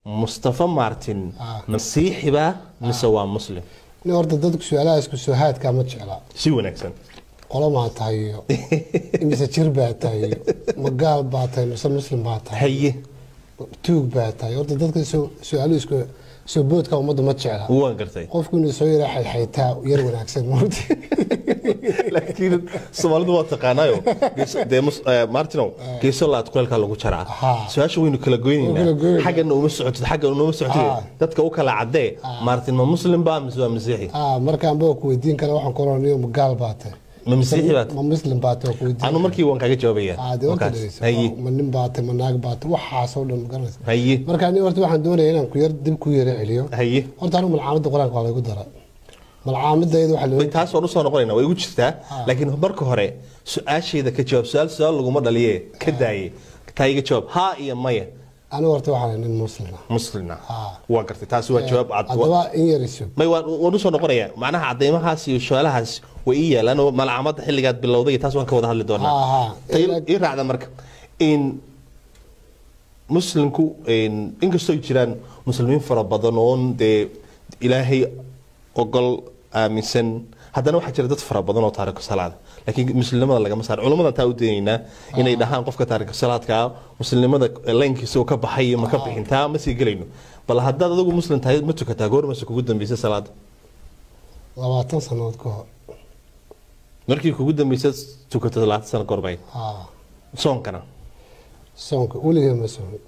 mustafa martin masiixiba mise waa muslim nin horta dadku su-aalahaas ku-soo-haadkaa ma jeclaa si wanaagsan qolo maa tahay iyo mise jir baa tahay iyo ma gaal baa tahay mise muslim baa tahay haye tuug baa tahay horta dadka su-aaluhu isku soo boodka ummadda ma jecla waan gartay qofku inuu soo yara xayxaytaa yar wanaagsan horta laakiin soomaalidu waa taqaanaayo gees- dee mus- eh, martinow geeso laad kuleelkaa lagu jaraa Aha. su-aasha waynu kala Waynu kala goynaynaa goynaa. xaggana uma socotid xaggana uma socotid Ah. dadka u kala cadee martin ma muslim baa mise waa masiixi ah markaan baa ku weydiin kara waxaan ku oranayo ma gaal baa tahay ma masiixi baad ma muslim baa tahay waa ku weydiin anu markii waan kaaga jawaabaya ah dee horta Markaas. dhegeyso. haye ma nin baa tahay ma naag baa tahay waxaasoo dhan ma garanaysa haye marka aniga horta waxaan doonaya inaan ku yar dib ku yara celiyo haye horta anigu malcaamadda qur-aanka waa laygu dara malcaamadayda waxaa Way loo taas waan usoo noqonayna way igu jirtaa laakiin marka hore su-aashayda ka jawaab su-aal su-aal laguma dhaliye ka daaye taa iga jawaab haa iyo maya anigu horta waxaan nin muslim ah muslina Ah. waa gartay taasi waa jawaab cad haddaba in yar isu may waan waan usoo noqonaya macnaha cadeymahaas iyo su-aalahaas way ii yaalaan oo malcamada xilligaad bilowday taas waan ka wada hadli doonaa Ha, ha. Tay- ii raacda marka in muslimku in- inkastoo ay jiraan muslimiin fara badan oon dee ilaahay ogol aaminsan haddana waxaa jira dad fara badan oo taariku salaada laakiin muslimnimada lagama saaro culammadan taa u daynaynaa inay dhahaan qofka taariku salaadka muslimnimada laynkiisa uu ka baxay iyo ma ka bixin taa ma sii gelayno bal haddaad adigu muslim tahay ma tukataa goormase kugu dambeysay salaada labaatan sannadood ka hor markii kugu dambeysay tukato labaatan sano gorbay ha soonkana soonka weligee ma soomin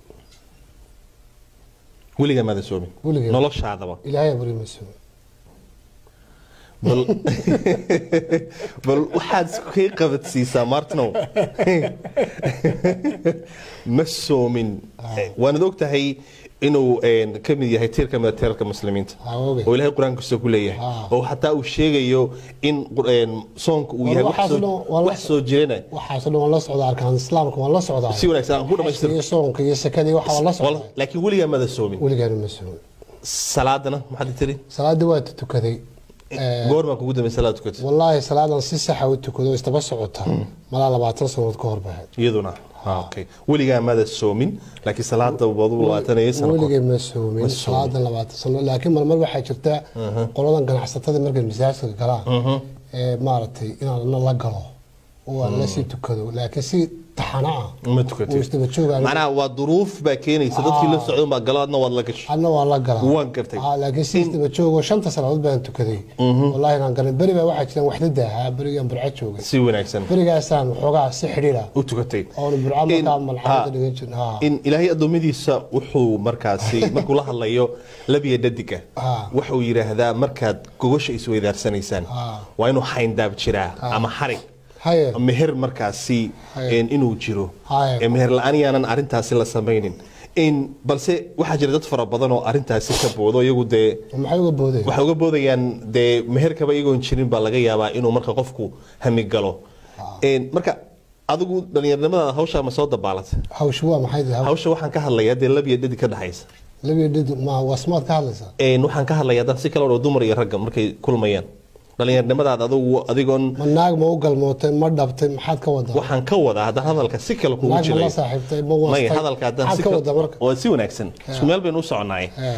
weligaa maadan soomin Weligay. noloshaadaba ilaahay bari ma soomin bal bal waxaad kay qabadsiisaa martinow ma soomin waanad og tahay inuu een, ka mid yahay tiir ka mid a tiirarka muslimiinta Ha, oge. oo ilaahay qur-aankiisa ku leeyahay Ah. oo xataa uu sheegayo in qur- een, soonka uu War yahay wax waxaas soo- dhan waa la- wax soo jirana waxaasoo dhan waan la socdaa arkaan islaamka waan la socdaa si wanaagsan aan ku dhamaystir iyo soonka iyo sakadii waxa waan la socdaa laakiin weligaa maadan soomin weligaana ma soomin salaadana maxaad tiri salaadii waa tukaday Eh, goormaa kugu dambeysay salaad tukatay wallaahi salaadan si saxa u tukado oo istaba socota malaa labaatan sannadood ka hor bahayd iyaduna Ah, okay weligaa maadan soomin laakiin salaada wadu labaatanaya sano weligay ma soomin Ma soomin. salaadan labaatan sano laakiin marmar waxaa jirta qoladan ganacsatada markay masaajidka galaan ee maaragtay inaan na la galo oo aan la sii tukado laakiin si taxana ah ma oo tukatay isdaba joogaan macnaha waa duruuf baa keenaysa dadkii la socdan baa galo adna waad la gashay adna waan la galaa Waan gartay. Ah, laakiin si isdaba joogo shanta sannadood baan tukaday wallaahi inaan galay beri baa waxaa jiraan waxdada ahaa berigaan burco joogay si wanaagsan berigaasaan waxoogaa si xidhiira u tukatay oona burco markaa In- malxamada ha. dhigan jirin ha in ilaahay addoommadiisa wuxuu markaasi markuu la hadlayo labiya dhadiga Ah. wuxuu yidhaahdaa markaad gogosha isweydaarsanaysaan Ah. waa inuu xayndaab jiraa ama xarig haye meher markaasi Haye. een, inuu jiro Haye. Ee, meher la-aan yaanan arintaasi la samaynin In- balse waxaa jira dad fara badan oo arintaasi ka boodo iyagu dee maxay uga boodeen waxay uga boodayaan dee meherkaba iyagoon jirin baa laga yaabaa inuu marka qofku hami galo Een, marka adigu dhallinyarnimada hawshaa ma soo dabaalatay hawshu waa maxay tahay hawsha waxaan ka hadlayaa dee labiya dhadi ka dhexaysa labiya dhid ma wasmaad ka hadlaysaa Een, waxaan ka hadlayaa dad si kale oo dumar iyo ragga markay kulmayaan dhallinyarnimadaada adigu adigoon ma naag ma u galmootay ma dhabtay maxaad ka wadaa waxaan ka wadaa haddaan hadalka si kale kugu naag ma jilay la saaxiibtay ma maya wastay hadalka haddaan maxaad si ka kale wadaa marka waa si wanaagsan isku meel baynu u soconnaay Eh,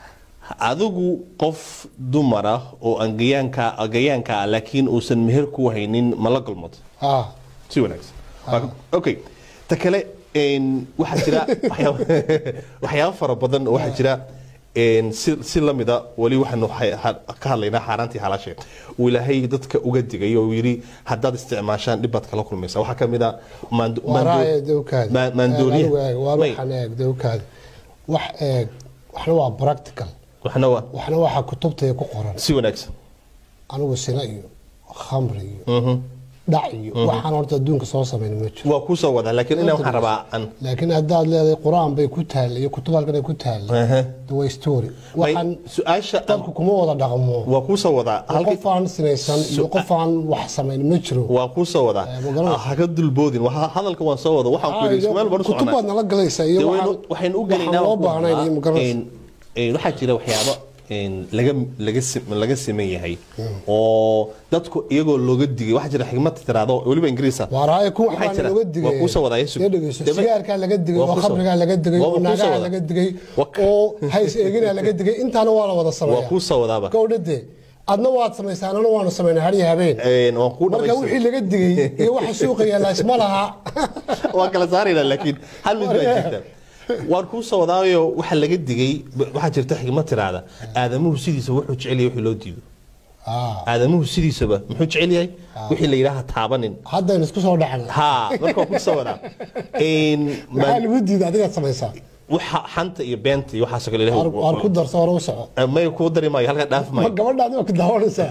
adigu qof dumar ah oo aan gayaanka gayaanka ah laakiin uusan meher ku haynin ma la galmooto ah si wanaagsan Waa- okay ta kale een, waxaa jira waxyaabo- waxyaabo fara badan oo waxaa jira een, si si lamida weli waxaanu ha- ha- ka hadlaynaa xaaraantii xalaashe uu ilaahay dadka uga digay oo uu yidhi haddaad isticmaashaan dhibbaad kala kulmaysa waxaa ka mid a maando- maando- waraaye dowkaada ma- maandooriya waa May, waxaan eeg dowkaada wax eeg waxna waa practical waxna waa waxna waxaa kutubtaya ku qoran si wanaagsan anigu sina iyo khamri iyo Mhm. dhac iyo waxaan horta adduunka soo samayn ma jiro waa kuu soo wadaa laakiin inaa waxaan rabaa an laakiin haddaad leedahay qur-aan bay ku taalla iyo kutub halkan ay ku taalla Aha. de waa story May, waxaan su-aasha an- dadku kuma wada dhaqmo waa kuu soo wadaa halkii qof aan sinaysan iyo qof aan wax samayn ma jiro waa kuu soo wadaa Eh, ma garanaysa. haka dulboodin Waa- hadalka waan soo wada waxaan ku yidhi isku meel baan u kutub soconaa baad nala galaysaa iyo Dee waxaan waynu- waxaynu u waxaan gelaynaa loo baahnayn iyo ma garanaysa een- een, waxaa jira waxyaabo een, laga laga sim- laga siman yahay oo dadku iyagoo looga digay waxaa jira xigmad tiraado weliba ingiriisa waaraaye kuwa Waxaa waxbaa jira- looga waa digay kuusoo wadaaya sug. Dee dhegeyso, Dee ma- sigaarkaa laga digay waa oo kuusoo- khamrigaa laga digay waa oo kuusoo naagaha wada. laga digay Waa- oo hays eeginaa laga digay intaana waa la wada waa sameeya kuu soo wadaaba gowdhade adna waad samaysaan anana waanu samaynaa har iyo habeen Een, waan kuu marka dhamaystiray. wixii laga digay iyo waxa suuqa yaalla isma laha waa kala saarayna laakiin hal mid baa jirta waan kuu soo wadaayo waxa laga digay waxaa jirta xigmad tiraada aadamuhu sidiisa wuxuu jecel yahay wixii loo diido Ah, aadamuhu sidiisaba muxuu jecel yahay wixii la yidhaaha taabanin haddaynu isku soo dhacna ha marka waan kuu soo wadaa Een, ma- maxaa lagu diiday adigaad samaysaa waxa xanta iyo beenta iyo waxaasoo kale Waar- waar ku ilahay darso hore u soco may kuu dari maayo halka dhaaf ma maayo gabadha adiga ku daawanaysaa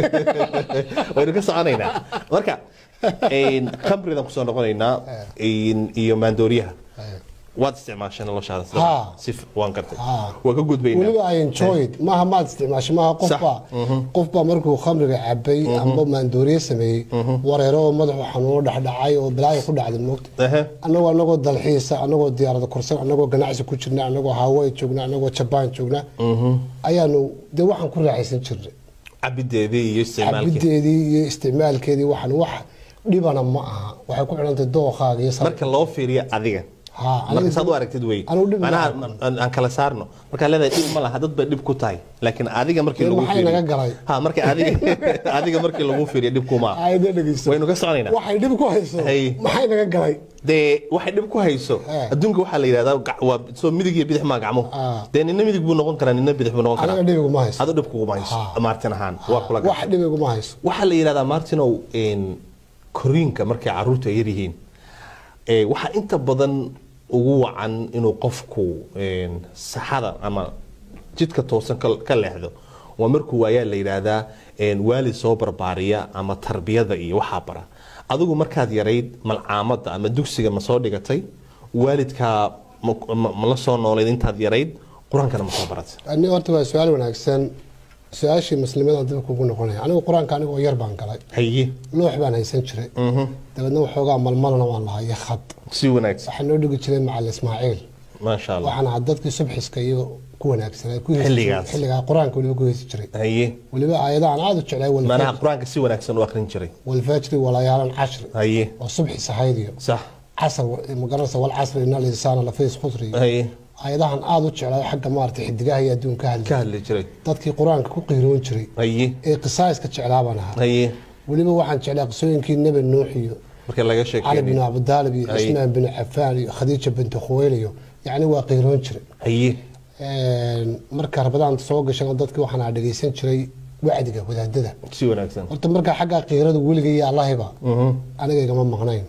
waynu ka soconaynaa marka een, khamridan kusoo noqonaynaa een, iyo maandooriyaha waad isticmaashay noloshaada sida- Ha. si f- waan gartay Ha. waa ka gudbaynaa weliba I enjoyed maaha maad isticmaashay maaha qofba qofba markuu khamriga cabay amba maandooriye sameeyey wareero oo madaxu xanuuno dhexdhacay oo balaayo ku dhacday moogta Ehe. annagoo anagoo dalxiisa anagoo diyaarada kursan anagoo ganacsi ku jirna anagoo hawaii joogna anagoo jabaan joogna ayaanu dee waxaan ku raaxaysan jirnay cabideedii iyo isticmaalkii cabideedii iyo isticmaalkeedii waxan wax dhibana ma aha waxay ku xidhantay dooqaaga iyo sar- marka loo fiiriyo adiga Ha, aniga marka saad u dib- aragtid wey anigu dhib ma manaha arkan. aan aan kala saarno markaa leedahay dhib ma laha dad bay dhib ku tahay laakiin adiga markii Dee lagu maxay fiiriyo naga galay? ha marka adiga adiga markii lagu fiiriyo dhib kuma aha Ayda dhegeyso. waynu ka soconaynaa waxay dhib ku hayso Hay. maxay naga galay dee waxay dhib ku hayso Eh. adduunka waxaa la yidhahdaa gac- waa soo midig iyo bidix maa gacmuhu Ah. dee nina midig buu noqon karaa nina bidix buu noqon aniga karaa dhibiguma hayso ado dhib kuguma hayso Ha. martin ahaan waa kula wax dhibiguma hayso waxaa la yidhahdaa martinow een, koriinka markay caruurta yar yihiin ee, waxaa inta badan ugu wacan inuu qofku een, saxada ama jidka toosan ka ka leexdo waa markuu waayaa la yidhaahdaa een, waalid soo barbaariya ama tarbiyada iyo waxaa bara adigu markaad yarayd malcaamadda ama dugsiga ma soo dhigatay waalidkaa ma- ma ma la soo noolayd intaad yarayd qur-aankana ma soo baratay ani horta waa su-aal wanaagsan su-aashii muslimadan dib kugu noqonaya anigu qur-aanka anigoo yar baan galay haye loox baan haysan jiray dabeedna waxoogaa malmalna waan lahaa iyo khad si wanaagsan waxaa noo dhigi jiray macalin ismaaciil maasha allah waxaan ahaa dadkii subxiska iyo ku wanaagsanaa ku heesi Xilligaas. jiray. xilligaa qur-aanka weliba ku heesi jiray haye weliba aayadahan aada u jeclay manaha walfajri- qur-aanka si wanaagsan u akrin jiray walfajri walayaalan cashri haye oo subxi sahaydiyo sax casr magaranaysa walcasri ina linsaana lafiis khusri haye aayadahan aada u jeclay xagga maaragtay xidigaha iyo adduunka hadli ka hadli jiray dadkii qur-aanka ku qiiroon jiray haye ee qisaaska jeclaabaan ahaa haye weliba waxaan jeclaa qisooyinkii nebi nuux iyo marka laga cali bin sheekeynay abudaalib iyo Ay. cismaan bin cafaan iyo khadiija binti khuweyl iyo yacni waa qiiroon jiray haye Een, marka rabadaan soo gashana dadkii waxaan dhegeysan jiray wacdiga wadaadada si wanaagsan horta markaa xagga qiirada weliga iyo allahiba aniga igama maqnayn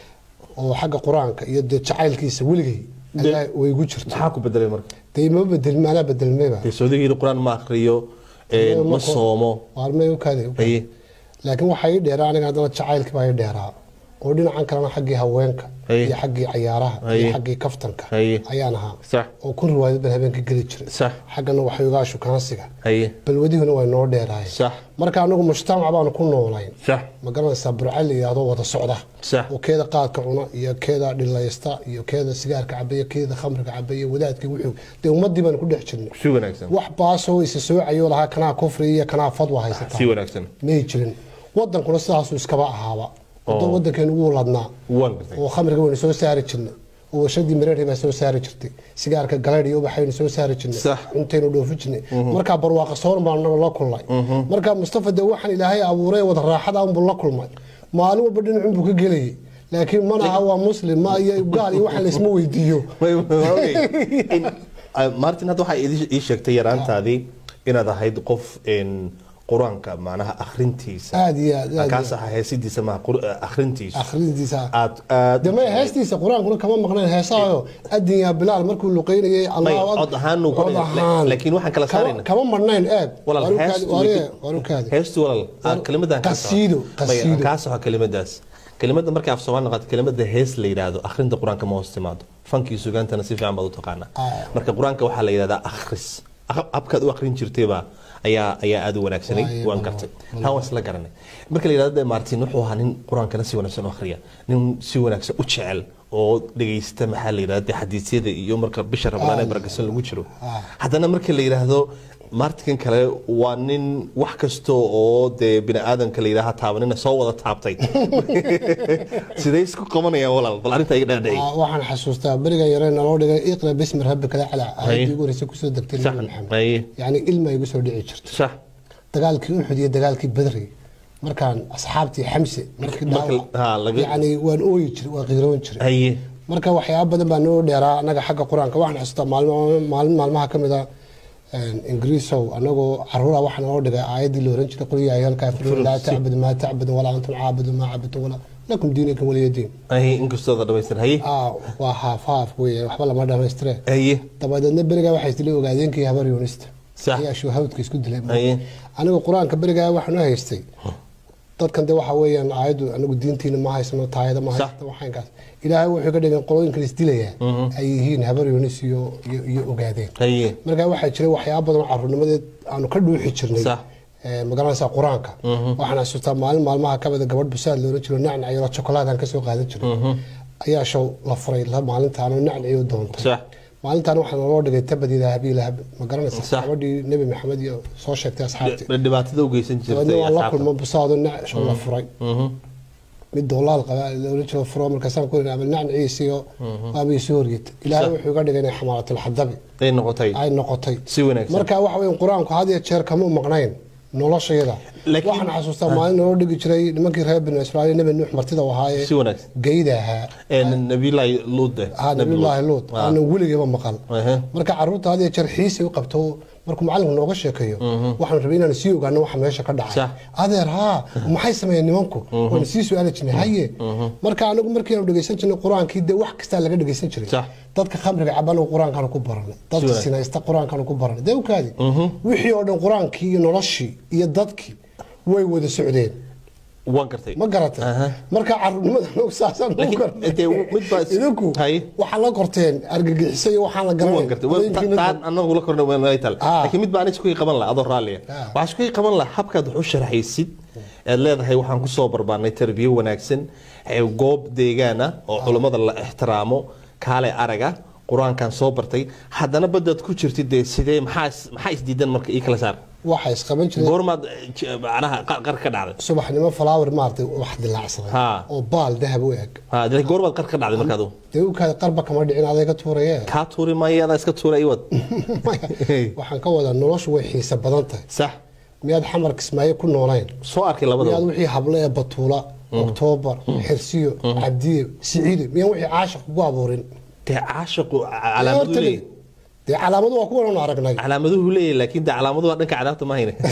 oo xagga qur-aanka iyo dee jacaylkiisa weligay ayaa way igu jirto maxaa ku bedelay marka dee ma bedelmi anaa bedelmayba dee soodigii qur-aan ma akriyo een, ma soomo waarmay u kaadi haye laakiin waxaa ii dheeraa aniga haddana jacaylkii baa ii dheeraa oo dhinacan kalena xaggii haweenka Haye. iyo xaggii cayaaraha iyo Haye. xaggii kaftanka Haye. ayaan ahaa sax oo kun riwaayad baan habeenka geli jiray sax xaggana waxyoogaa shukaansiga haye balwadihuna way noo dheeraay sax marka anagu mujtamac baanu ku noolayn sax ma garanaysaa burcal la yidhaahdo wada socda sax oo keeda qaadka cuna iyo keeda dhilaysta iyo keeda sigaarka cabaya keeda khamriga cabaya wadaadka wuxuu dee ummadii baanu ku dhex jirnay si wanaagsan wax baasoo isa soocayo lahaa kanaa kufri iyo kanaa fadwa si haysataa wanaagsan may jirin wadankuna sidaasuu iskaba ahaaba wadan wadankeenu wuu ladnaa waan gartay oo khamriga waynu soo saari jirnay oo warshadii mareeri baa soo saari jirtay sigaarka galeydh iyo ubaxaynu soo saari jirnay Sax. cuntaynu dhoofi jirnay markaa barwaaqa sooran baan anaga la kulnay markaa mustafa dee waxaan ilaahay abuuray wada raaxada unbuu la kulmay maalin walba dhinacun buu ka gelayay laakiin mana aha waa muslim ma iyo gaal iyo waxaan laysma weydiiyo Way- way- okay. In- ah, martin hadda waxaa idii- ii sheegtay yaraantaadii inaad ahayd qof een, qur-aanka macnaha akhrintiisa aad iyo aad aad kaas aha heesidiisa maha qur- akhrintiisa akhrintiisa aad aad dee may heestiisa qur-aankuna kama maqnayn heesaayo adin yaa bilaal markuu luqeynayay allahu May, cod ahaan uu ku- cod ahaan. laakiin waxaan kala Kama- saarayna. kama marnayn eeg walaal Waa heestu rukaadi- waa ree- waa rukaadi. heestu walaal ah, kelimadan kaa soco. Qasiido, May, qasiido. kaa soco kelimadaas kelimada markay af soomaali noqoto kelimada hees la yidhaahdo akhrinta qur-aanka ma hoos timaado fankii sugaantana si fiican baad u taqaanaa Ah. marka qur-aanka waxaa la yidhahdaa akhris Aq- habkaad u akhrin jirtayba ayaa ayaa aad u wanaagsanay Waaye, waan bal- gartay taa waan isla garanay marka la yidhahdo de martin wuxuu ahaa nin qur-aankana si wanaagsan u akhriya nin si wanaagsan u jecel oo dhegeysta maxaa la yidhahda dee xadiisyada iyo marka bisha ramadaan ee barakasan lagu jiro haddana marka la yidhaahdo martikan kale waa nin wax kasta oo dee bini aadamka la yidhaaha taabanina soo wada taabtay sidee isku qabanayaan walaal bal arrinta iga dhaadhici Ah, waxaan xasuustaa beriga yare naloo dhigay iqra bismi rabbika lacla Haye. aayadii ugu horreysay kusoo degtay sax nabi maxamed haye yacni ilma igu soo dhici jirto sax dagaalkii uxud iyo dagaalkii badri markaan asxaabtii xamse markii Marka- dhaawac ha, laga- yacni waan ooyi jiray waan qiiroon jiray haye marka waxyaaba badan baa noo dheeraa anaga xagga qur-aanka waxaan xasuustaa maalmo maalin maalmaha ka mid a ingiriisow anagoo caruura waxaa naloo dhigay aayaddii la oran jiray qul yaa ayuha alkaafiruun laa tacbudu maa tacbudu walaa antum caabudu maa cabudtu walaa lakum diinakum waliya diin haye inkastoo da dhamaystir haye ah waa haaf haaf weeye waxba lama dhamaystire haye dabadeedna berigaa waxay isdilay ogaadeenkii habar yuunista Sax. ayaa shuhawdka isku dilay Haye. anigu qur-aanka berigaa waxaan u haystay dadkan de waxa weeyaan aayaddu anigu diintiina ma haysano taayada ma Sax. haysano waxaankaas ilaahay wuxuu ka dhigay qolooyinkan isdilayaa ay yihiin habar yuunis iyo iyo- iyo ogaadeen haye markaa waxaa jiray waxyaaba badan oo caruurnimadeed aanu ka dhuuxi jirnay Sax. ee, magaranaysaa qur-aanka waxaan xasuustaa maalin maalmaha ka mida gabadh busaad loola jiro nacnaciyo chokolaadaan kasoo qaadan jiray ayaa show la furay la maalintaan oo nacnaciyo doontay sax maalintaan waxaa naloo dhigay tabad ilaahabi ilahab ma garanaysa Sax. gabadhii nebi maxamed iyo soo sheegtay asxaabtii dhibaatada u geysan dabeedna jirtay waan la asxaabta kulmo busaado nac show la furay mid doolaal qaba loola jiro furo markaasaan ku ihi nacnaciisiyo waaba isoo horyata ilaahay Sax. wuxuu iga dhigay inay xamaaratilxadabi ay noqotay ay noqotay si wanaagsan marka waxa weyn qur-aanku had iyo jeer kama maqnayn noloshayada Laakiin- waxaan xasuustaa maalin naloo dhigi jiray nimankii reer binu israa'iil nebi nuux martida u ahaayee si wanaagsan geyda ahaa ee nabiyullaahi luude haa nabiyullaahi luut aanan weligiiba maqal Ehe. marka caruurta had iyo jeer xiisay u qabto markuu macalinku nooga sheekeeyo waxaan rabay inaan sii ogaano waxa meesha ka dhacay Sax. adeer haa maxay sameeyeen nimanku waan sii su-aali jirnay haye marka anigu markii aanu dhegeysan jirnay qur-aankii dee wax kastaa laga dhegeysan jiray Sax. dadka khamriga cabanagu qur-aankaanu ku baranay dadka wanaagsan. sinaysta qur-aankaanu ku baranay dee ukaadi wixii oo dhan qur-aankii iyo noloshii iyo dadkii way wada socdeen waan gartay ma garatay Aha. marka caruurnimada anagu saasaan u Laakiin, garanay. dee, mid baa is- idinku Haye. waxaa la korteen argagixiso iyo waxaan la garanay waan gartay Waa- taan anagu la korna waan tal Ah. laakiin mid baan isku qaban lahaa adoo raalliya Ah. waxaan isku qaban lahaa habkaad wax u sharaxaysid aad leedahay waxaan ku soo barbaarnay tarbiyo wanaagsan ee goob deegaan ah oo culammada la ixtiraamo kaale araga qur-aankan soo bartay haddana badaad ku jirtid dee sidee maxaa is- maxaa isdiidan marka ii kala saar waxay isqaban jireen goormaad eh, j- macnaha qar qar ka dhacday subaxnimo flower maartay wax dilaacsaday Ha. oo baal dahab u eg ha dee goormaad qar ka dhacday marka adu dee ukaada qarba kama dhicin aday ka tuuraye kaa tuuri maayo adaa iska tuura iwad Maya, waxaan ka wadaa noloshu way xiisa badan tahay sax miyaad xamar kismaayo ku noolayn soo arkay miyaad labadaba wixii hable ee batuula oktoobar xirsiyo cabdiye siciide miyaan wixii caashiq kugu abuurin dee caashiqu calaamadu leeyahay dee calaamadu waa kuwan aanu aragnay calaamaduhu leeyahay laakiin de calaamaduhu dhanka cadaabta ma hayne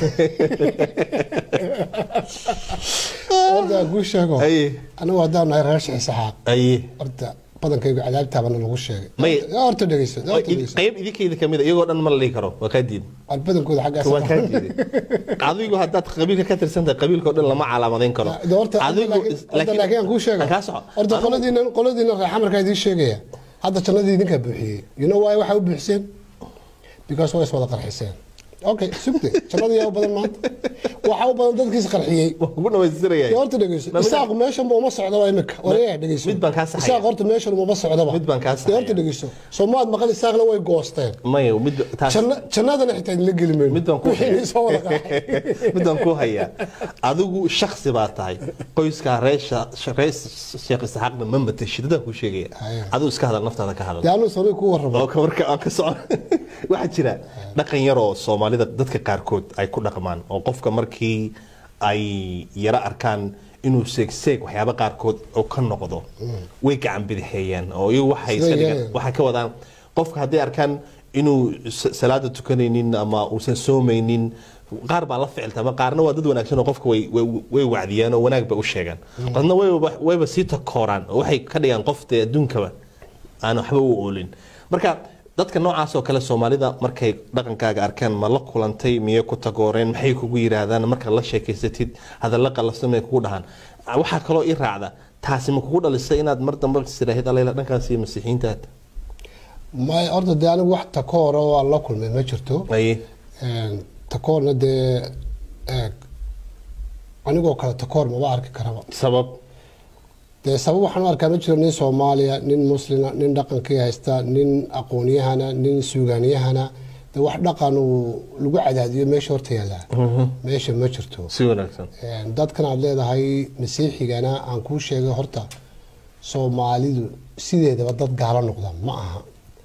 horta kuu sheego Aye. anigu haddaan nahay reer shaxisaxaaq aye horta badankaygu cadaabtaabana lagu sheegay May- horta dhegeyso horta dhegeyso qayb idinkayda kamid a iyagoo dhan ma la dhihi karo waa kaa diiday waan badankooda xaggaas waa kaa diiday adigu haddaad qabiilka ka tirsan tahay qabiilka oo dhan lama calaamadayn karo De horta adigu horta laakiin aan kuu sheega kaa soco horta qoladiina qoladiina reer xamarkaa idiin sheegaya hadda jannadii idinkaa buuxiyey you know why waxay u buuxiseen because way is wada qarxiseen okay sugte jannadii yaa u badan maanta waxaa u badan dadkiis qarxiyey waa kugu dhamaystiraya Dee horta dhegeyso isaaq meeshan ba uma socdaba imika waryaa dhegeyso mid baan kaa saxaya. isaaq horta meeshan uma socdaba Mid baan kaa Dee horta saxaya. dhegeyso soomaad maqal isaaqna way goosteen maya mid taas Janna- jannadana xitaa idinla geli mayno mid baan ku Wixii idin soo wada qarxay. mid baan ku hayaa adigu shaksi baa tahay qoyskaa reer Sha- reer sheekh isxaaqna ma matashid dadaan kuu sheegaya Haya. adigu iska hadal naftaada ka hadal dee anuu sori ku warramo oo ka marka aan ka socon waxaa jira dhaqan yar oo soomaalida dadka qaarkood ay ku dhaqmaan oo qofka markii ay yara arkaan inuu seegseeg waxyaaba qaarkood oo ka noqdo way gacan bidixeeyaan oo iyagu waxay Sida iska dhigaan yeelayaan. waxay ka wadaan qofka hadday arkaan inuu sa- salaada tukanaynin ama uusan soomaynin qaar baa la ficiltama qaarna waa dad wanaagsan oo qofka way way- way wacdiyaan oo wanaag bay u sheegaan qadna wayba wayba sii takooraan oo waxay ka dhigaan qof dee adduunkaba aan waxba u oolin marka dadka noocaas oo kale soomaalida markay dhaqankaaga arkaan ma la kulantay miyay ku tagooreen maxay kugu yidhaahdaan markaad la sheekaysatid hadalla qalafsan may kugu dhahaan waxaa kaloo ii raacda taasi ma kugu dhalisay inaad mar dambe tiraahid alayla dhankaasi masiixiintaad may horta dee anigu wax takoora oo aan la kulmay ma jirto aye Een, takoorna dee eeg anigoo kale takoor maba arki karaba sabab dee sabab waxaan u arkaa ma jiro nin soomaaliya nin muslima nin dhaqankii haysta nin aqoonyahana nin suugaaniyahana de wax dhaqan uu lagu cadaadiyo meesha horta yaallaa meesha ma jirto si wanaagsan Een, dadkan aad leedahay masiixigana aan kuu sheegay horta soomaalidu sideedaba dad gaalo noqda ma aha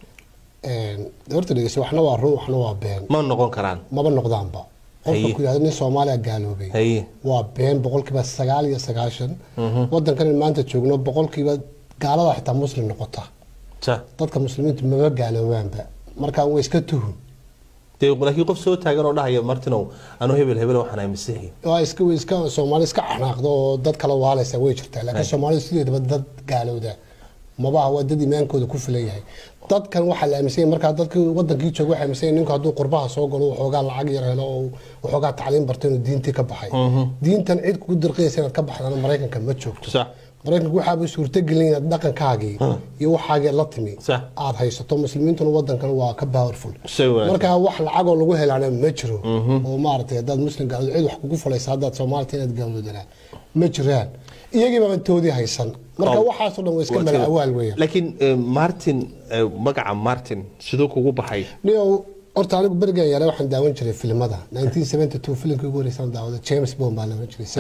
Een, de horta dhegeysa waxna waa run waxna waa been ma noqon karaan maba noqdaanba qofka Haye. ku yidhahdo nin soomaaliya gaaloobay haye waa been boqolkiiba sagaal iyo sagaashan wadankan in maanta joogno boqolkiiba gaalada xitaa muslim noqota sa dadka muslimiintu maba gaaloobaanba markaa way iska tuhun dee laakiin qof soo taagan oo dhahaya martinow anuu hebel hebel waxaan ahay masiixi waa iska way iska soomaali iska canaaqdo oo dad kala waalaysa way jirtaa laakiin soomaalidu sideedaba dad gaalowda mabaha waa dad imaankooda ku filan yahay dadkan waxaa la aaminsan yahay markaa dadkii wadankii jooga waxay aaminsan yahay ninku hadduu qurbaha soo galo waxoogaa lacag yar helo oo waxoogaa tacliin barto inuu diintii ka baxay diintan cid kugu dirqiyaysa inaad ka baxdana maraykanka ma joogto sax maraykanku waxaaba suurtagelin inaad dhaqankaagii iyo waxaagii la timi Sax. aad haysato muslimiintuna wadankan waa ka powerful Shay wanaagsan. marka wax lacagoo lagu helaana ma jiro oo maaragtay haddaad muslim gaalod cid wax kugu falaysa haddaad soomaalita inaad gaaloodanaa ma jiraan iyagii baaban toodii haysan marka Oh. waxaasoo dhan waa iska mala awaal weeyaan laakiin eh, martin eh, magaca martin siduu kugu baxay niyow horta anigu berigan yare waxaan daawan jiray filimada 1972 filimkii ugu horeysaan daawada james bond baa la oran jiray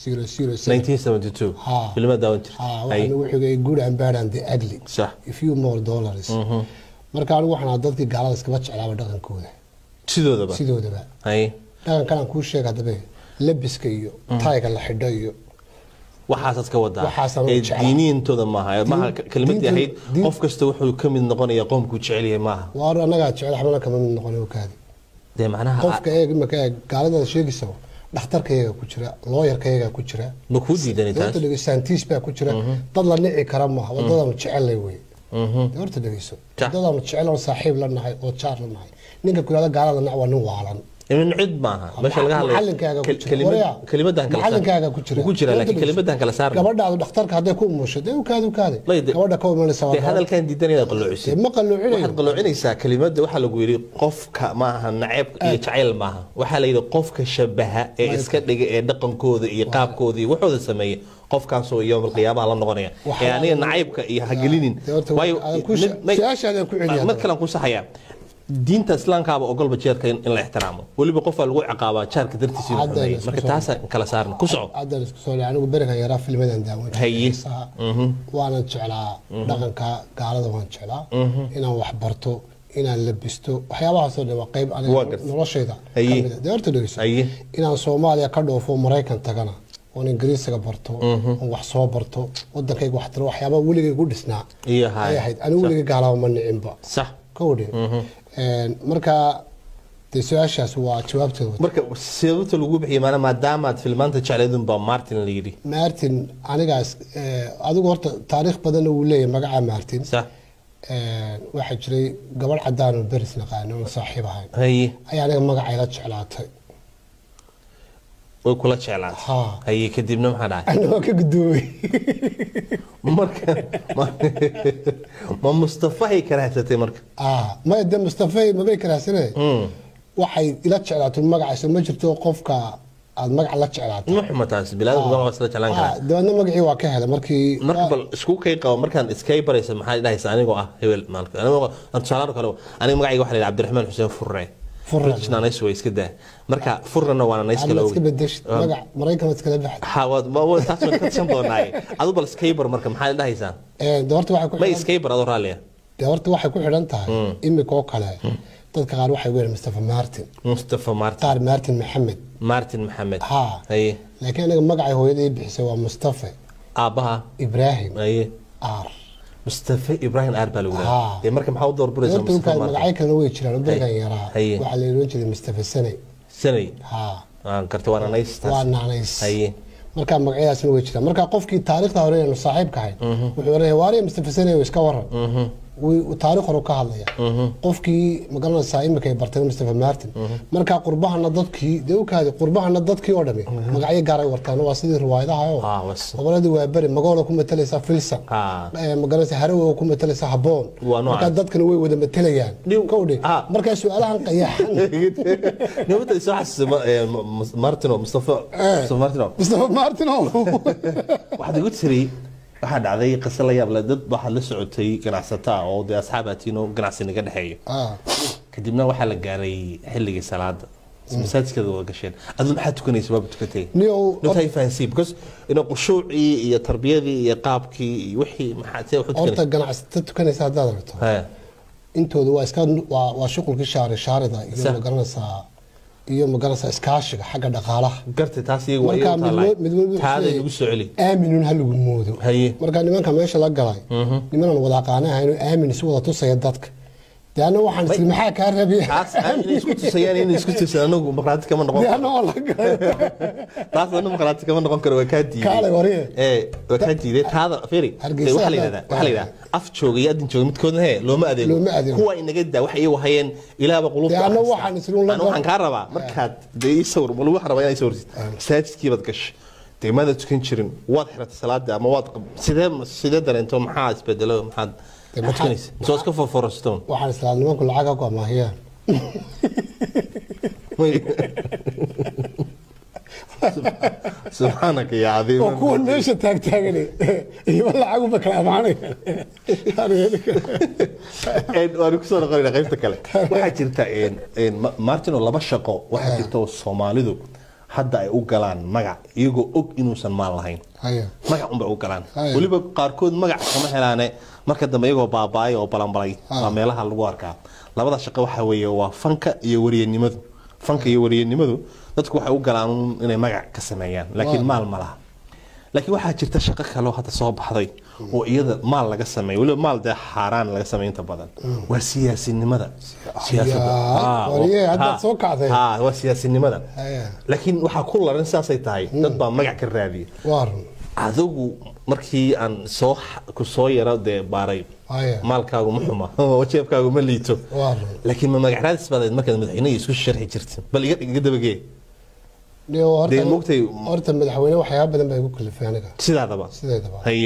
707 1972 Ha. filmada daawan jirta Ah, Hay. waxaan ugu xigay good and bad and the ugly Sax. a few more dollars marka anigu waxaan ahaa dadkii gaalada iskaba jeclaaba dhaqankooda sidoodaba sidoodaba hay dhaqankan aan kuu sheega hadaba labiska iyo taayga la xidho iyo waxaasaad ka wadaa Waxaasaan u Eh, jeclaa. diiniintooda maaha maaha Diin- kelimadii diinta- ahayd diin- qof kasta wuxuu ka mid noqonaya qoomkuu jecel yahay maaha waar annagaa jecel xabana kama mid noqon kaadi dee macnaha qofka eeg imaka eeg gaaladaada sheegaysa dhakhtarka iyaga ku jira looyarka iyaga ku jira ma kuu diidanay taas horta dhegeyso saantiis baa ku jira dad la nici kara maaha wadadaanu jecelnay wey Dee horta dhegeyso Ja. wadadaanu jecel oo saaxiib la nahay oo jaar la nahay ninka ku yihahda gaalada nac waa nin waalan in cid maaha meesha laga hadlayo macalinkaaga ku Kel- jira kelimad- Waryaa, kelimadan kala saar- macalinkaaga ku jira Wuu ku jira Horta laakiin dhegeyso. kelimadan kala saarna gabadhaadu dhakhtarka hadday ku umusho dee ukaadi ukaadi Lay, de- gabadha ka imanaysa waa dee gabar. hadalkan diidan inaad qalloocisid Dee ma qalloocinayo waxaad qaloocinaysaa kelimada waxaa lagu yidhi qofka maaha naceeb iyo jacayl maaha waxaa la yidhi qofka shabaha ee iska dhiga ee dhaqankooda iyo qaabkooda iyo waxooda sameeya qofkaasoo yowm alqiyaamaha la noqonaya Waxaa ee aniga lagu- nacaybka iyo hagelinin Dee horta aan ku sha- su-aashaadaan ku celiyaa mid kalean ku saxaya diinta islaamkaaba ogolba jeerka in in la ixtiraamo weliba qofaa lagu ciqaabaa jaarka dartiisa inuu Hadda xumeeyo isku marka soo- taasaan kala saarna ku soco haddan isku soo dhaca anigu berigan yaraa filmadan daawan jiray Haye. xiisaha. waanan jeclaa dhaqanka gaalada waan jeclaa inaan wax barto inaan labisto waxyaabahaasoo dhan waa qayb Waa aniga gartay. noloshayda Haye. kamid ah. dee horta dhegeyso Haye. inaan soomaaliya ka dhoofo maraykan tagana oon ingiriisiga barto oon wax soo barto wadankayga wax tiro waxyaabaa weligay igu dhisnaa Iyo haye. ay ahayd anigu weligay gaalaba ma nicinba sax kowdhe marka dee su-aashaas waa jawaabteeda marka sababta lagu bixiyay maana maadaamaad filmaanta jecleedun baa martin la yidhi martin anigaas eh, adigu horta taariikh badanna wuu leeyahay magaca martin sax Eh, waxaa jiray gabadh cadaan oo beris naqaano oo saaxiib ahayn haye ayaa aniga magacayla jeclaatay way kula jeclaatay Ha. haye kadibna maxaa dhacay ana waa ka gudoomay marka ma- ma mustafahay karaahsatay marka ah maya de mustafay mabay karaasane waxay ila jeclaatay magacaysa ma jirto qofka aad magac la jeclaatay ma xuma taas bilaadku waa isla jeclaan Ah, karaa dabeedna magacii waa ka helay markii marka bal isku kay qabo markaan iskay baraysa maxaa dhahaysa anigoo ah hebel maalka anigoo tusaale kale aniga magacayga waxaa la yidhi cabdiraxmaan xuseen furre Furre. nays way iska daa marka furrena waana nays kale aad iska ogi bedeshid magac maraykan waad iskala baxday ha waad ma- wa- taas waan ka tashan doonaaye adu bal iskay bar marka maxaa dhahaysaa Eh, de horta waxay ku ma xidhan- iskay bar adoo raalliya de horta waxay ku xidhan tahay imika oo kale dadka qaar waxay weyn mustafa martin mustafa martin qaar martin maxamed martin maxamed ha haye laakiin aniga magacay hooyadii bixisay waa mustafa aabbaha ibraahim haye aar mustafa ibrahim aar baa lagu Ha. dhaha ee marka maxaa u doorburaysaa horta mustafa ukaa martin magacyo kalena way jiraan oo bergan yaraa Haye. waxaa la oran jiray mustafa sanay sanay ha aan karta waana nays waa taas naanays haye marka magacyadaasna way jiraan marka qofkii taariikhda hore aynu saaxiibka ahayn wuxuu oranaya waariya mustafa sanay iska waran Wuu- taariikh hore ka hadlaya qofkii magaranaysaa imika ay bartay mustafa martin marka qurbahana dadkii dee ukaadi qurbahana dadkii oo dhami magacyo gaaray wartaan waa sidii riwaayadaha oo Ah, was- goboladii waa beri magoola ku matalaysaa filsan Ah. Eh, magaranaysaa harawe ku matalaysaa haboon Waa noocaas. marka dadkana way wada matalayaan Niw- kowdhe Ah. marka su-aalahan qayaxan nabadda soo xasuusa ma- ee, ma- ma- martino mustafa mustafa martino mustafa martin oo waxaad igu tiri waxaa dhacday qise la yaab leh dad waxaa la socotay ganacsato ah oo dee asxaabatiin oo ganacsi naga dhexeeyo ah kadibna waxaa la gaaray xilligii salaada masaajidkeeda wada gasheen aduu maxaa tukanaysa waaba tukatay niyow notay fahansiin because ina qushuucii iyo tarbiyadii iyo qaabkii iyo wixii maxaa see wax u horta tukanaysa ganacsata tukanaysa haddaad aragto Ha, intooda waa iska waa waa shuqulkii shaari shaarida iyo Sax. magaranaysaa iyo magaranaysaa iskaashiga xagga dhaqaalaha gartay taas iyagu waa marka iyagu taalaay. mid mid walba taaday wuxuu nagu soo celi aaminun ha lagu moodo haye marka nimanka meesha la galay nimanan wada aqaana ahayn aamin isu wada tusaya dadka dee anna waxaan isli maxaa kaa rabiya taas ah, inay isku tusayaan inay isku tusayaan anagu maqraati kama noqon dee karo anna waa la galay taas anagu maqraati kama noqon karo waa kaa diiday kaalay wariye ee waa kaa diiday taada firi Hargeysa waxaa la hadda- yidhahdaa waxaa la yidhahdaa af jooga iyo adin jooga midkoodna hee looma adeego Looma adeego. kuwa inaga daa waxa iyagu hayeen ilaaba qulubta Dee anna akhriska. waxaan isla un la Anna waxaan kaa rabaa markaad dee ii sawir wal waxaan rabaa inaad ii sawirsid masaajidkii baad gashay dee maada tukan jirin waad xiratay salaada ama waad qab- sidee sidee dareento maxaa isbedelo maxaad Dee maxaad maxaa- tukanaysa misoo iska foforstoon waxaan islaa nimanku lacag ha ku amaahiyaan subxaanaka yaa cadiim oo kuwan meesha taagtaagan iyo lacag uba kala amaanayaan waan kusoo noqonayna qaybta kale waxaa jirta een, een, Ma- martin oo laba shaqo waxaa jirta oo soomaalidu hadda ay u galaan magac iyagoo og inuusan maal lahayn haya magac unbay u galaan Haya. weliba qaarkood magac kama helaane marka dambe iyagoo baaba'ay oo balanbalay Ah. waa meelaha lagu arkaa labada shaqo waxaa weeye waa fanka iyo wariyanimadu fanka iyo wariyanimadu dadku waxay u galaan un inay magac ka sameeyaan laakiin Waa. maal ma laha laakiin waxaa jirta shaqo kale oo hadda soo baxday oo iyada maal laga sameeyo weliba maal dee xaaraan laga sameeyo inta badan waa siyaasinimada Siyaasadda. Yaa, Ah, wariye, oo- haddaad ha, soo kacday. ha, waa siyaasinimada haya laakiin waxaa ku laran saasay tahay dad baa magac ka raadiya waa run adigu markii aan soo ku soo yaro dee baaray haya maalkaagu ma xuma jeebkaagu ma liito waa run laakiin ma magac raadis baad ahayd markaad madaxweynaha isku sharxi jirtin bal iga iga dabagee Niyo, horta- dee moogtay horta madaxweyne waxyaaba badan baa igu kalifay aniga sidaadaba sideedaba haye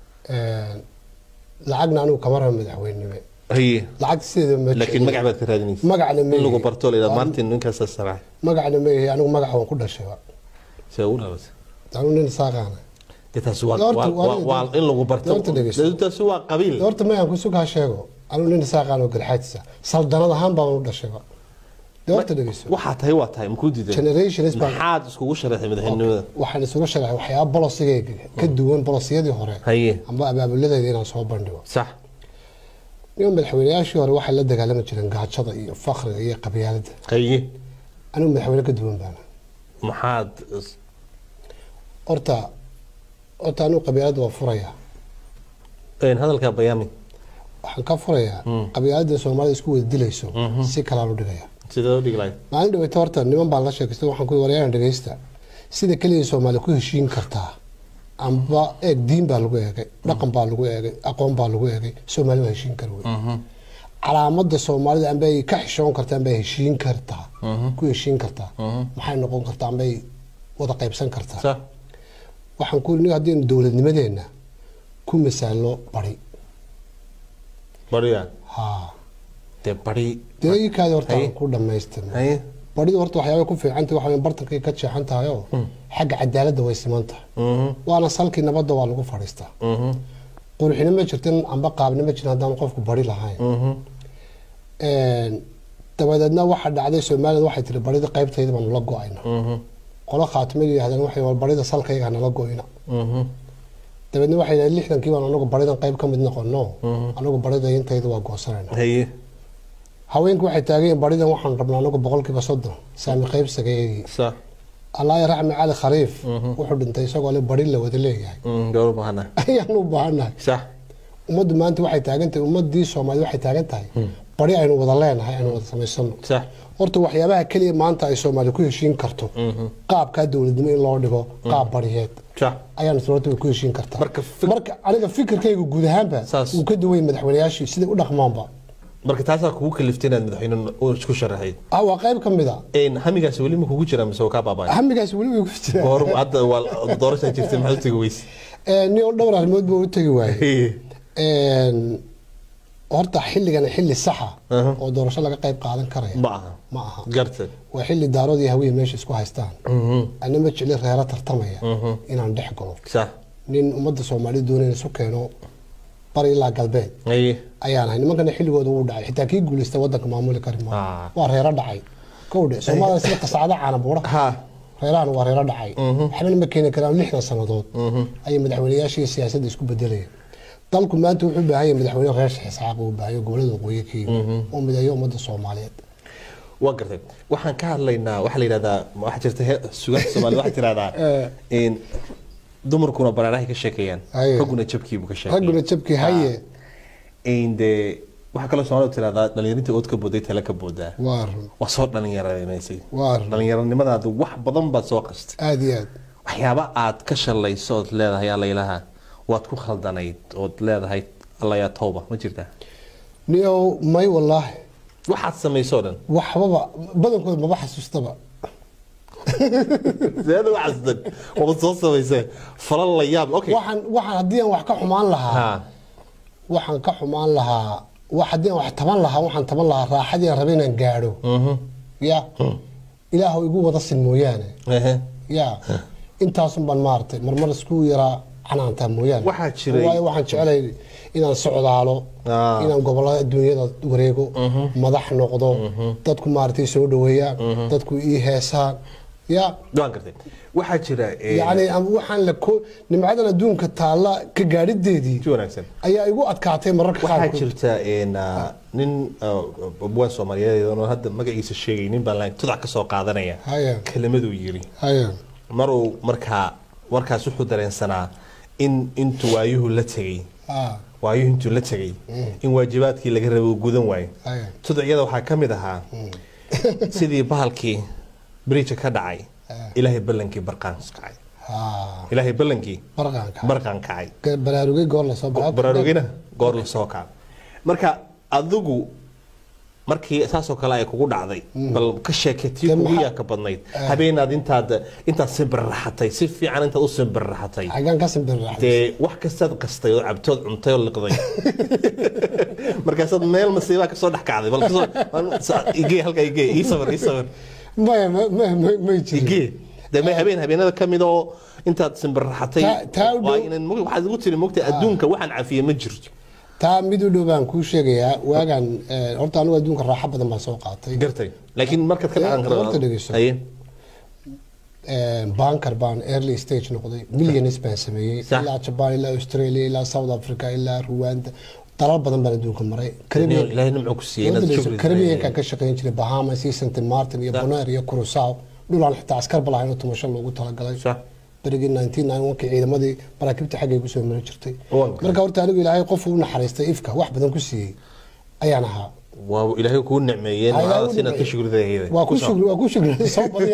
lacagna anigu kama raba madaxweynenime haye lacagta sideedaba ma laakiin jecli. magac baad ka raadinaysa magacna ma in lagu yihi. barto la yidhahdo Waa- martin ninkaasa sarax magacna ma yihi anigu magaca waan ku dhashay wa. see u dhalatay anigu nin saaqaana dee taasi waa Horta, waa- waa- waa- waa in lagu barto horta dhegeyso. Dee taasi waa qabiil horta mayaan kusugaa sheego anigu nin saaqaan oo galxaadisa saldanad ahaan baan u dhashay wa. dee horta dhegeyso waxaa tahay waa tahay makuu diiday generations baan maxaad iskugu sharaxay madaxweynenimada waxaan isuga sharaxay waxyaaba bolosigayga ka duwan bolosiyadii hore haye amba abaabuladayda inaan soo bandhigo sax niman madaxweynayaashii hore waxay la dagaalami jireen gaajada iyo fakriga iyo qabyaalada haye anigu madaxweyne ka duwan baana maxaad horta horta anigu qabyaalada waa furayaa een, hadalkaa bayaami waxaan ka furayaa qabyaalada soomaalida isku wada dilayso si kalaan u dhigaya sidee u dhigi lahayd maalin dhaweyta horta niman baan la sheekaystay waxaan ku waryaran dhegeysta sida keliya soomaali ku heshiin kartaa amba eeg diin baa lagu eegay dhaqan baa lagu eegay aqoon baa lagu eegay soomaali waa heshiin kara wey calaamada soomaalida amba ay ka xishoon kartaa amba ay heshiin kartaa ku heshiin kartaa maxay noqon kartaa amba ay wada qaybsan kartaa sax waxaan ku niga haddii dowladnimadeenna ku masaalno bari bariya haa dee bari dee ikaadi horta Haye. aan ku dhamaystirno haye baridu horta waxyaabay ku fiicantahay waxa weeye bartankay ka jeexan tahay oo xagga cadaaladda way siman tahay mhm waana salkii nabadda waa lagu fadhiistaa mhm qurxina ma jirtin amba qaabna ma jirin haddaan qofku bari lahayn mhm dabadeedna waxaa dhacday soomaalida waxay tiri barida qaybtayda baanu la go-ayna mhm qolo khaatimada yidhahdeen waxay war barida salkayga hanala go-ina mhm dabeedna waxay yidhahdeen lixdankii baan anagu baridan qayb ka mid noqono anagu barida intayda waa goosanayna haye haweenku waxay taageen baridan waxaan rabnaa anagu boqolkiiba soddon saami qaybsagayeegii sax allaahi raxmi cali khariif wuxuu dhintay isagoo le bari la wada leeyahay mhm gawar bahana ayaan u baahannahay sax ummaddu maanta waxay taagan tahay ummadii soomaalida waxay taagan tahay bari aynu wada leenahay aynu wada samaysano sax horta waxyaabaha keliya maanta ay soomaali ku heshiin karto qaabkaa dowladnimo in loo dhigo qaab bariyeed sax ayaan horta way ku heshiin kartaa Marka fik- marka aniga fikirkayga guud ahaanba Saas. uu ka duway madaxweynayaashii siday u dhaqmaanba marka taasaa kugu kaliftay inaad madaxweyne u isku sharaxayd ah waa qayb ka mid a een hamigaasi weli ma kugu jira mise waa kaa baaba'ay hamigaas weli way ku jiraan goor hadda waa doorashaa jirtay maxaad u tegi weyse nin oo dhowr arrimood buu u tegi waayey Een, horta xilligan xilli saxa Aha. oo doorasho laga qayb qaadan karaya ma aha ma aha gartay waa xilli daarood iyo hawiye meesha isku haystaan mhm ana ma jecli reero tartamaya inaan dhex galo sax nin ummadda soomaalida doonaya isu keeno bari ilaa galbeed haye ayaan ahay nimankana xilligooda wuu dhacay xitaa kii guulaysta wadanka maamuli kari Ah. maayo waa reero dhacay kowdhe soomaalida sida qasacada caana buura ha reerahan waa reero dhacay waxbana ma keeni karaan lixdan sannadood ayay madaxweynayaashii siyaasadda isku bedelayeen dalku maanta wuxuu u baahan yahay madaxweyne reer sheekh isxaaq uu baahan yahay gobolada waqooyi ka yimid oo mideeyo ummadda soomaaliyeed waa gartay waxaan ka hadlaynaa waxaa la yidhahdaa waxaa jirta he- sugaanta soomaalida waxaa tirahdaa in dumarkuna baraarahay ka sheekeeyaan Haye. ragguna jabkiibuu ka sheekeeya ragguna jabkii haye in dee waxaa kaloo soomaalida tirahdaa dhalinyarinta ood ka booday tala ka boodaa waa run waa soo dhalinyaranaysay waa run dhalinyaronimadaada wax badan baad soo qastay aada iyo aad waxyaaba aad ka shalayso ood leedahay allaylaha waad ku khaldanayd ood leedahay allayaa towba ma jirtaa niyow may wallaahi waxaad samaysoo dhan waxbaba badankooda maba xasuustaba seeda waxaasdan waad soo samaysee falal la yaab okay waxaan waxaan haddii aan wax ka xumaan lahaa ha waxaan ka xumaan lahaa wax haddii aan wax taban lahaa waxaan taban lahaa raaxadii aan rabay inaan gaadho mhm ya ilaahu igu wada sin mooyaane ehe ya intaasun baan maaragtay marmar isku yaraa canaantaa mooyaane Waxaa jiray- waayo waxaan jeclay inaan socdaalo Ah. inaan gobolada adduunyada wareego madax noqdo dadku maaragtay soo dhaweeyaan dadku ii heesaan ya waan gartay waxaa jira eh, yacni ama waxaan la ko nimcadan adduunka taalla ka gaadhideedii si wanaagsan ayaa igu adkaatay mararka waxaa qaarkood jirta een, ah, nin ah, abwaan soomaaliyeed oo hadda magaciisa sheegay nin baan lahayn tudac ka soo qaadanaya haya kelimaduu yiri haya maruu markaa markaas wuxuu dareensanaa in intuu waayuhu la tegay ah, waayuhu intuu la tegay in waajibaadkii laga rabay uu gudan waayo haya tudacyada waxaa ka mid ahaa sidii bahalkii bridge ka dhacay Ah. ilaahay ballankii barqaan kacay ah, ilaahay ballankii barqaanka barqaan kacay baraarugay goor la soo baxo baraarugina goor la soo kaca marka adigu markii saasoo kale ay kugu dhacday bal ka sheeketii Dee kugu maxaa- yaa ka badnayd habeenaad intaad intaad simbirraxatay si fiican intaad u simbirraxatay xagaan ka simbirraxday dee wax kastaad qastay oo cabtood cuntay oo liqday markaasaad meel masiibaa kasoo dhex kacday bal kasoo igee halkaa igee ii sawir ii sawir maya ma ma ma may jirin igee dee may habeen habeenada ka mid oo intaad simbirraxatay Taa- taa u dhow- waa inaan mog- waxaad igu tiri mogta adduunka waxaan cafiye ma jirto taa mid u dhow baan kuu sheegayaa waagaan eh, horta anigu adduunka raaxo badan baan soo qaatay gartay laakiin markaad ka dhacan Horta dhegeyso. haye Eh, banker baan early stage noqday millions baan sameeyey Sax. ilaa jaban ilaa australia ilaa south africa ilaa rwanda dalal badan baan adduunka maray Caribbean- ilaahay nimco ku siiyey inaad Wadada shukri Caribbean-kan ka shaqayn jiray bahamas iyo st martin iyo bonaire iyo curacao dhulaan xitaa askar balahayn oo tumasho loogu talagalay sax berigii 1991 ciidamadii maraakiibta xaggay kusoo mari jirtay Waan gartay. marka horta anigu ilaahay qof u naxariistay ifka wax badan ku siiyey ayaan ahaa waa ilaahay kuu nicmeeyeen Ilaahay macadaas u inaad ka nicmeeyey. shukridaheeda waa ku shukri waa ku shukri soo badiya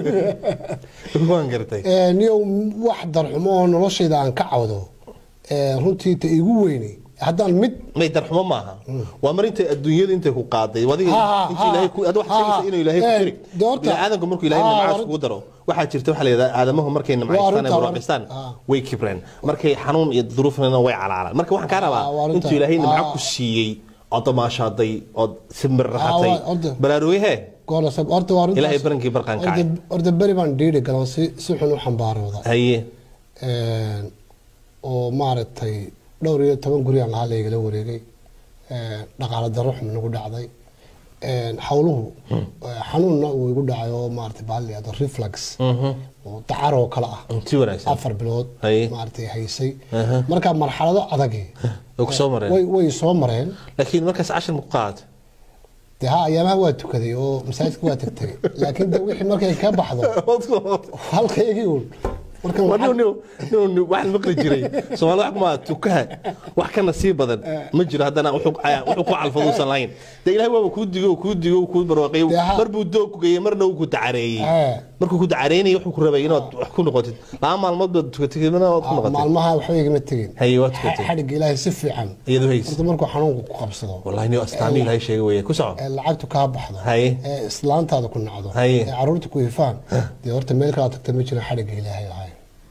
waan gartay Ee, niyow wax darxumo oo noloshayda aan ka cawdo ee, runtii ta igu weyne haddaan mid may darxumo maaha waa mar intay adduunyada intay ku qaaday adiga Ha, ha, inta ilaahay ku ad wax ha, sheegaysa ha. inuu ilaahay ku Eh, jiri dee horta- bini aadamku markuu ilaahay Ha, nimcaas war- kugu daro waxaa jirta waxaa la yidhahdaa aadamahu markay nimcaystaan arrinta- ee barwaaqistaan ha. way kibreen markay xanuun iyo duruufnana way calaalaan marka waxaan kaa Ha, waa rabaa arrinta- intuu ilaahay nimco ha. ku siiyey ood damaashaaday ood simbir raxatay Ha, waa- horta- baraarugahee goola sab horta waa runtaas- Ilaahay barankii barqaan kacay. horta- horta beri baan dhiiri galan si si xun u xambaarooda haye Een, oo maaragtay dhowr iyo toban guriyaan lahaa laygala wareegay Een, dhaqaale darro xun nagu dhacday Een, hawluhu eh, xanuunna uu igu dhacay oo maaragtay bahal la yihahdo reflux oo dacar oo kale ah si wanaagsan afar bilood Haye. maaragtay haysay Aha. marka marxalado adagi way ku soo mareen way way soo mareen laakiin markaas cashir ma ku qaad dee ha ayaamaha waa tukaday oo masaajidka waa tagtay laakiin de wixii markay ka baxdo halkaygii uun marka Waa nin- nin- nin- nin- waxaan maqli jiray soomaalida wax kuma tukaha wax kana sii badan ma jiro haddana wuxuu wuxuu ku calfaduusan lahayn dee ilaahay waaba kuu digo kuu digo kuu barwaaqeeyo Dee ha- mar buu doog ku geeyey marna uu ku dacareeyey Eh. markuu ku dacareynayay wuxuu ku rabay inaad wax ku noqotid laba maalmood baad tukatay kadibna waad ku Ah, noqotay maalmaha waxba igama tegin haye waad tukatay xadhigga ilaahay si fiican iyadu hayse horta markuu xanuunku ku qabsado wallahi ni astaami ilaahay sheegay weeye ku soco ee lacagtu kaa baxdo Haye. ee islaantaada ku nacdo Haye. ee caruurta ku ifaan dee horta meel kala tagta ma jiro xadhigga ilaahay ahay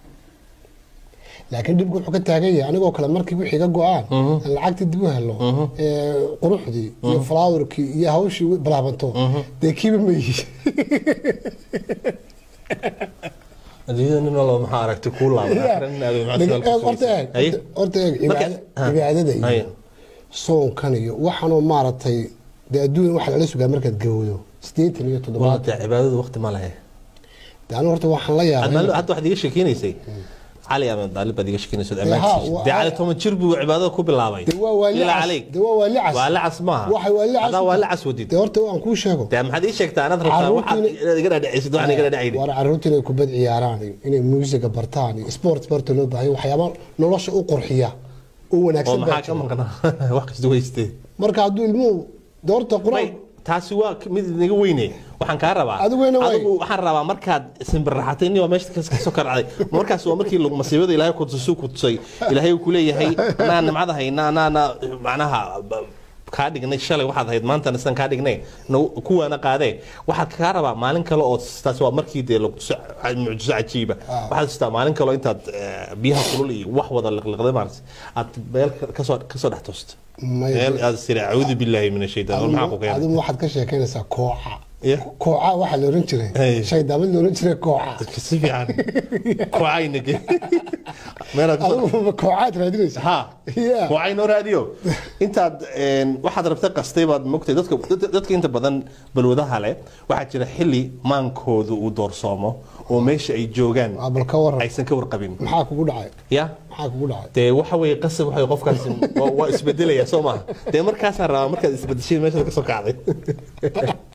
laakiin dhibku wuxuu ka taagan yahay anigoo kale markii wixii ga go-aan aan lacagtii dib u helo ee quruxdii iyo flowerkii iyo hawshii bilaabanto dee kiiba ma yihi adduunyada nin walba maxaa aragtay kuu laabay horta eeg horta eeg cibaada- cibaadada iyo soonkan iyo waxaanoo maaragtay dee adduun waxa lala sugaa markaad gawdo sideetan iyo toddobaad walaata cibaadadu waqti ma lehe dee anigu horta waxaan la yaabay hadda waxaad iga sheekeynaysay cali ama daalib baad iga sheekeynaysa ha, ammaantiisa waa- dee cali toban jir buu cibaadada ku bilaabay dee waa waali ilaa cas calayk dee waa waali cas waa lacas maaha waxay waali cas hadaa waa lacas wadid dee horta waan kuu sheego dee maxaad ii sheegtaa anaad rabtaa waxaad Carruurtiina- inaad iga dhadhacaysid waxaan iga dhadhacayni waar carruurta inay kubad ciyaaraan iyo inay muusiga bartaan iyo sport barta loo baahan yahay, waxyaaba nolosha u qurxiya u oo wanaagsan baa maxaa ka jira. maqnaa wax kasta weystee marka hadduu ilmuhu dee horta May, qur-aan taasi waa mid inaga weyne waxaan kaa rabaa Adiguna way. adigu waxaan rabaa markaad simbirraxatay nin waa meesha kas- kasoo karacday markaas waa markii lagu- masiibada ilaahay ku tusuu ku tusay ilaahay uu ku leeyahay anaa nimcada hayna anaana macnaha b- kaa dhignay shalay waxaad ahayd maantana sidan kaa dhignay nagu- kuwaana qaadee waxaad kaa rabaa maalin kale oo taasi waa markii dee lagu tuso ca- mucjiso cajiiba waxaad tustaa maalin kale oo intaad eh, biyaha kulul iyo wax wada liqliqday maarata aad meel ka- kasoo kasoo dhex toosta May- meel aad siri acuudu billaahi min ashaytaan war maxaa ku keenay adigu waxaad ka sheekeynaysaa kooca Yeah. kooca waxaa la oran jiray Hey. shaydaamad la oran jiray kooca dadka si fiican kucaynage meelaad ku adigu koocaad raadinaysa ha Yeah. kucaynoo raadiyo intaad een, waxaad rabta qastay baad mogtay dadka dad- dadka inta badan balwadaha leh waxaa jira xilli maankoodu uu doorsoomo oo meesha ay joogaan Waa, bal ka waran aysan ka warqabin maxaa kugu dhacay ya maxaa kugu dhacay dee waxa weeye qasab waxa qofkaasi waa- waa isbedelaya soo maaha dee markaasaan rabaa markaad isbedeshay meeshaad ka soo kacday